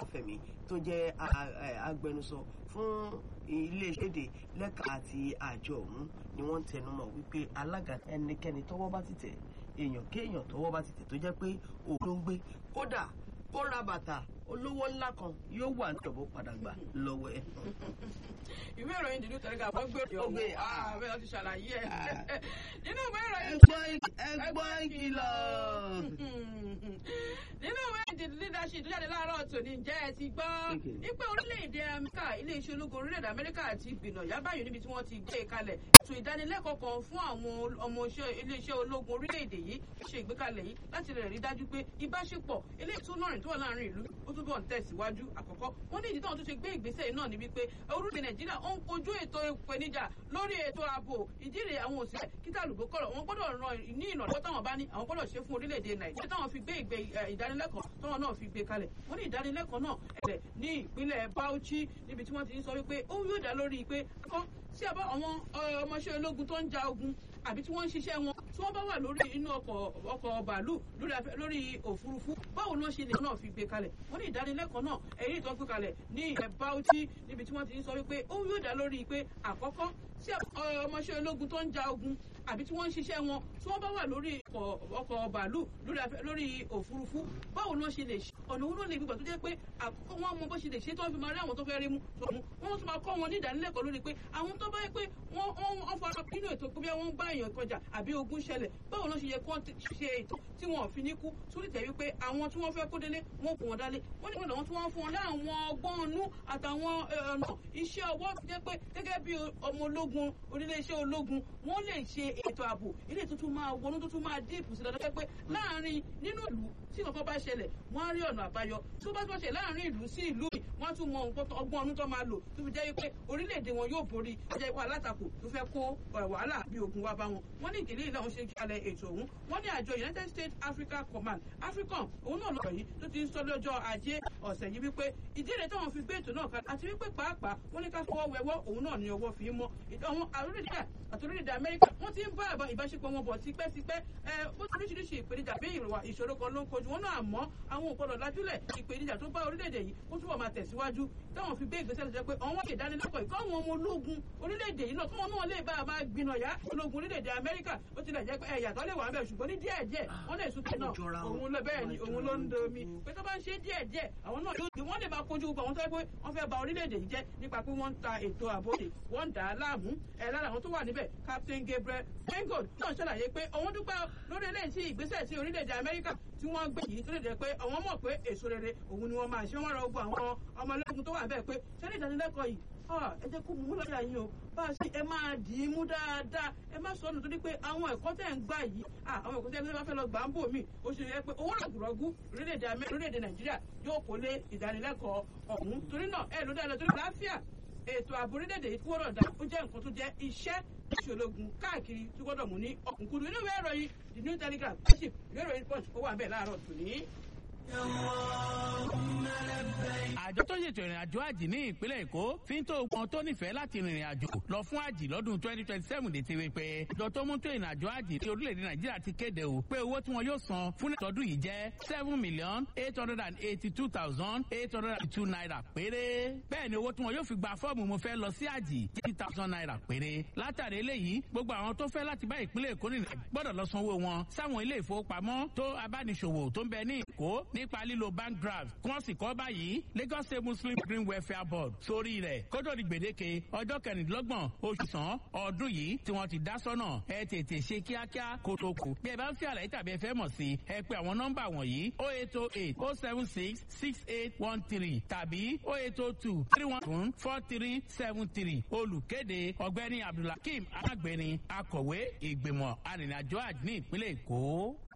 Ọbáfẹ́mi tó jẹ́ agbẹnusọ fún iléeṣẹ́ èdè lẹ́ka àti àjọ ọ̀hún ni wọ́n ń tẹnumọ́ wípé alága ẹnikẹ́ni tọ́wọ́ bá ti tẹ̀ èèyàn kéèyàn tọ́wọ́ bá ti tẹ̀ tó jẹ́ pé òun ló ń gbé kódà ó ra bàtà olówó ńlá kan yóò wà níjọba padà gbà lọ́wọ́ ẹ̀. ìwé ìròyìn dìdú tẹ̀lé ká wọ́n gbé Ogbe, ọ̀hún ààbẹ̀ ọtí ṣàlàyé ẹ̀ nínú ìwé ìròyìn ẹgbọ́n ìkìlọ̀. nínú ìwé ìdìdú leadership tó jáde láàárọ̀ tòní jẹ́ ẹ ti gbọ́ Okay. wípé orílẹ̀-èdè amẹ́ríkà iléeṣẹ́ ológun orílẹ̀-èdè amẹ́ríkà ti gbìnà yábàyò níbi tí wọ́n ti gbé e kalẹ̀ ètò ìdánilẹ́kọ̀ọ́ kan fún àwọn ọmọ iléeṣẹ́ ológun orílẹ̀-èdè yìí ó ṣe ìgbékalẹ̀ yìí láti lè rí dájú pé ìbáṣepọ̀ eléyìí tó lọ́rìn tó wà láàrin ìlú ó túbọ̀ ń tẹ̀síwájú àkọ́kọ́ wọ́n ní ìdí táwọn tó ṣe gbé ìgbésẹ̀ yìí náà ni wípé orílẹ̀ nàìjíríà ó ń kojú ètò ìpèníjà lórí ètò ààbò ìdíre àwọn òṣìṣẹ́ kíta lùgbó kọ̀rọ̀ wọn gbọ́dọ̀ ran ní ìrànlọ́wọ́ táwọn bá ní àwọn gbọ́dọ̀ ṣe fún orílẹ̀-èdè nàìjíríà táwọn fi gbé ìgbé ìdánilẹ́kọ̀ọ́ táwọn náà fi gbé kalẹ̀ wọ́n ní ìdánilẹ́kọ̀ọ́ náà ẹ̀rẹ̀ ní ìpínlẹ̀ Bauchi níbi tí wọ́n ti ń sọ wípé ó yóò dá lórí pé kọ́ sí àbá àwọn ọmọọṣẹ́ ológun tó ń ja ogun àbí tí wọ́n ń ṣiṣẹ́ wọn tí wọ́n bá wà lórí inú ọkọ̀ ọkọ̀ bàálù lórí afẹ́ lórí òfurufú báwo ló ṣe lè náà fi gbé kalẹ̀ wọ́n ní ìdánilẹ́kọ̀ọ́ náà èyí tó gbé kalẹ̀ ní ilẹ̀ Bauchi níbi tí wọ́n ti ń sọ wípé ó yóò dá lórí pé àkọ́kọ́ sí ọmọọṣẹ́ ológun tó ń ja ogun àbí tí wọ́n ń ṣiṣẹ́ wọn tí wọ́n bá wà lórí ọkọ̀ bàálù lórí òfurufú báwo ló ṣe lè ṣe ọ̀nà òun ló lè gbígbà tó jẹ́ pé àkọ́kọ́ wọn mọ bó ṣe lè ṣe tí wọ́n fi máa rí àwọn tó fẹ́ rí mú tòun wọ́n tún máa kọ́ wọn ní ìdánilẹ́kọ̀ọ́ lórí pé àwọn tó bá yẹ pé wọ́n fara nínú ètò pé bí wọ́n bá èèyàn kọjá àbí ogun ṣẹlẹ̀ báwo ló ṣe yẹ kó ṣe ètò tí wọn ò fi ní kú sórí tẹ̀ wípé àwọn tí wọ́n fẹ́ kó délé wọn kò wọ́n dálé wọ́n ní wọ́n làwọn tí wọ́n fún wọn láwọn ọgbọ́n ọnú àtàwọn ọ̀nà iṣẹ́ ọwọ́ fi jẹ́ pé gẹ́gẹ́ bí ọmọ ológun oníléeṣẹ́ ológun wọ́n lè ṣe ètò ààbò ilé tuntun máa wọnú tuntun máa díìpù sí lọ́dọ́ pé láàárín nínú ìlú tí kankan bá ṣẹlẹ̀ wọ́n á rí ọ̀nà àbáyọ tó bá tó ṣe láàárín ìlú sí ìlú yìí wọ́n á tún mọ ọgbọ́n ọdún tó máa lò tó fi jẹ́ pé orílẹ̀-èdè wọn yóò borí ọjà ipá alátakò tó fẹ́ kó wàhálà bí ogun wá bá wọn wọ́n ní ìdílé ìlànà ṣe kalẹ̀ ètò ọ̀hún wọ́n ní àjọ United States Africa Command AFRICOM òun náà lọ́rọ̀ yìí tó ti ń sọ lọ́jọ́ ajé ọ̀sẹ̀ yìí wípé ìdílé táwọn fi gbé ètò náà kalẹ̀ àti wípé pàápàá wọ́n ní ká fọwọ́ wẹwọ́ òun náà ní ọwọ́ fi mọ́ àwọn àrùrẹ́dẹ́ àti orílẹ̀-èdè Amẹ́ríkà wọ́n ti ń bá àbá ìbáṣepọ̀ wọn bọ̀ tipẹ́tipẹ́ ẹ ó ti oríṣiríṣi ìpèníjà bí ìrọ̀wà ìṣòro kan ló ń kojú wọn náà àmọ́ àwọn òpọlọ lájúlẹ̀ ìpèníjà tó bá orílẹ̀-èdè yìí ó túbọ̀ máa tẹ̀síwájú táwọn fi gbé ìgbésẹ̀ lọ jẹ́ pé àwọn wọ́n lè dánilẹ́kọ̀ọ́ ìkọ́ àwọn ọmọ ológun orílẹ̀-èdè yìí náà kí wọ́n náà lè bá a máa gbìnà yá ológun orílẹ̀-èdè Amẹ́ríkà ó tilẹ̀ jẹ́ pé ẹ̀yà tó lè wà bẹ́ẹ̀ ṣùgbọ́n ní díẹ̀ díẹ̀ wọ́n lè sún tẹ̀nà òun lọ bẹ́ẹ̀ ni òun ló ń domi pé tó bá ń ṣe díẹ̀ díẹ̀ àwọn náà yóò wọ́n lè máa kojú gbogbo àwọn tó yẹ pé wọ́n fẹ́ ba orílẹ̀-èdè yìí jẹ́ nípa pé wọ́n ń ta ètò àbòdè wọ́n ń dà á láàmú ẹ̀ lára àwọn tó wà níbẹ̀ Captain Gabriel Fengold náà ṣàlàyé pé òun dúpẹ́ lórí eléyìí tí ìgbésẹ̀ tí orílẹ̀-èdè Amẹ́ríkà tí wọ́n gbé yìí tó lè jẹ́ pé àwọn mọ̀ pé èso rere òun ni wọ́n máa ṣe wọ́n rọ gbogbo àwọn ọmọ ológun tó wà bẹ́ẹ̀ pé sẹ́ni ìdánilẹ́kọ̀ọ́ yìí ẹ jẹ́ kó mú lọ́yà yín o bá a ṣe ẹ máa dì í mú dáadáa ẹ má sọ ọ́nà torí pé àwọn ẹ̀kọ́ tẹ̀ ń gbà yìí àwọn ẹ̀kọ́ tẹ̀ ń bá fẹ́ lọ gbà ń bò mí ó ṣe yẹ pé owó rọ̀gùrọ̀gù orílẹ̀-èdè Nàìjíríà yóò kó lé ìdánilẹ́kọ̀ọ́ ọ̀hún torí náà ẹ ló dáadáa torí láàfíà ètò ààbò orílẹ̀-èdè yìí kúrò dá ó jẹ́ nǹkan tó jẹ́ iṣẹ́ ìṣòlógun káàkiri tí gbọ́dọ̀ mú ní ọ̀kúnkúndùn inú ìwé ìròyìn the new telegraph leadership ìwé ìròyìn punch ó wà bẹ́ẹ̀ láàárọ̀ tòní àjọ tó ṣètò ìrìn àjò àjì ní ìpínlẹ̀ èkó fi ń tó wọn tó nífẹ̀ẹ́ láti rìnrìn àjò lọ fún àjì lọ́dún twenty twenty seven dé ti rí pé àjọ tó mú tó ìrìn àjò àjì ní orílẹ̀-èdè nàìjíríà ti kéde o pé owó tí wọn yóò san fún ìtọ́dún yìí jẹ́ seven million eight hundred and eighty two thousand eight hundred and two naira péré bẹ́ẹ̀ ni owó tí wọn yóò fi gba fọ́ọ̀mù mo fẹ́ lọ sí àjì eighty thousand naira péré látàrí eléyìí gbogbo àwọn tó fẹ́ láti bá ìpínlẹ̀ èkó rìnrìn gbọ́dọ̀ lọ sanwó wọn sáwọn ilé ìfowópamọ́ tó abániṣòwò tó ń bẹ ní èkó nípa lílo bank draft kí wọ́n sì kọ́ báyìí Lagos State Muslim Green Welfare Board sórí rẹ̀ kótó di gbèdéke ọjọ́ kẹrìndínlọ́gbọ̀n oṣù sàn ọdún yìí tí wọ́n ti dá sọ́nà ẹ tètè ṣe kíákíá kótó kù bí ẹ bá ń fi àlàyé tàbí ẹ fẹ́ mọ̀ sí ẹ pé àwọn nọ́mbà wọ̀nyí o eight o eight o seven six six eight one three tàbí o eight o two three one one four three seven three olùkéde ọ̀gbẹ́ni Abdulhakeem alágbèni akọ̀wé ìgbìmọ̀ arìnrìnàjò àjò ní ìpínlẹ̀ Èkó.